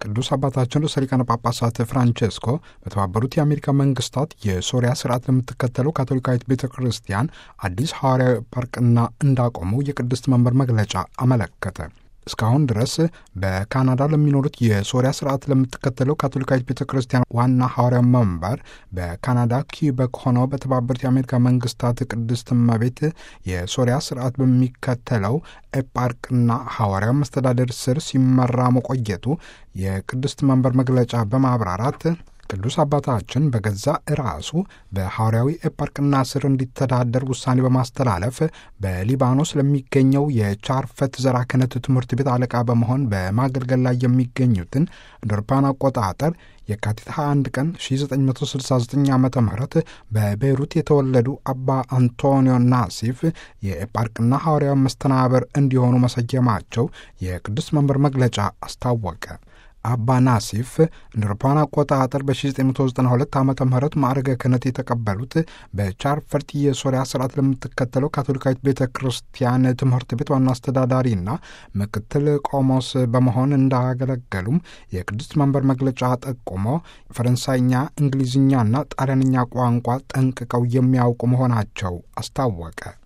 ቅዱስ አባታችን ርዕሰ ሊቃነ ጳጳሳት ፍራንቼስኮ በተባበሩት የአሜሪካ መንግስታት የሶሪያ ስርዓት ለምትከተለው ካቶሊካዊት ቤተ ክርስቲያን አዲስ ሐዋርያዊ ፓርቅና እንዳቆሙ የቅድስት መንበር መግለጫ አመለከተ። እስካሁን ድረስ በካናዳ ለሚኖሩት የሶሪያ ስርዓት ለምትከተለው ካቶሊካዊት ቤተ ክርስቲያን ዋና ሐዋርያዊ መንበር በካናዳ ኪበክ ሆነው በተባበሩት የአሜሪካ መንግስታት ቅድስት እመቤት የሶሪያ ስርዓት በሚከተለው ኤጳርቅና ሐዋርያዊ መስተዳደር ስር ሲመራ መቆየቱ የቅድስት መንበር መግለጫ በማብራራት ቅዱስ አባታችን በገዛ ራሱ በሐዋርያዊ ኤጳርቅና ስር እንዲተዳደር ውሳኔ በማስተላለፍ በሊባኖስ ለሚገኘው የቻርፈት ዘራ ክህነት ትምህርት ቤት አለቃ በመሆን በማገልገል ላይ የሚገኙትን እንደ አውሮፓውያን አቆጣጠር የካቲት 21 ቀን 1969 ዓ ም በቤይሩት የተወለዱ አባ አንቶኒዮ ናሲፍ የኤጳርቅና ሐዋርያዊ መስተናበር እንዲሆኑ መሰየማቸው የቅዱስ መንበር መግለጫ አስታወቀ። አባ ናሲፍ እንደ አውሮፓውያን አቆጣጠር በ1992 ዓ ም ማዕረገ ክህነት የተቀበሉት በቻርፈርት የሶሪያ ስርዓት ለምትከተለው ካቶሊካዊት ቤተ ክርስቲያን ትምህርት ቤት ዋና አስተዳዳሪና ምክትል ቆሞስ በመሆን እንዳገለገሉም የቅድስት መንበር መግለጫ ጠቁሞ ፈረንሳይኛ፣ እንግሊዝኛና ጣሊያንኛ ቋንቋ ጠንቅቀው የሚያውቁ መሆናቸው አስታወቀ።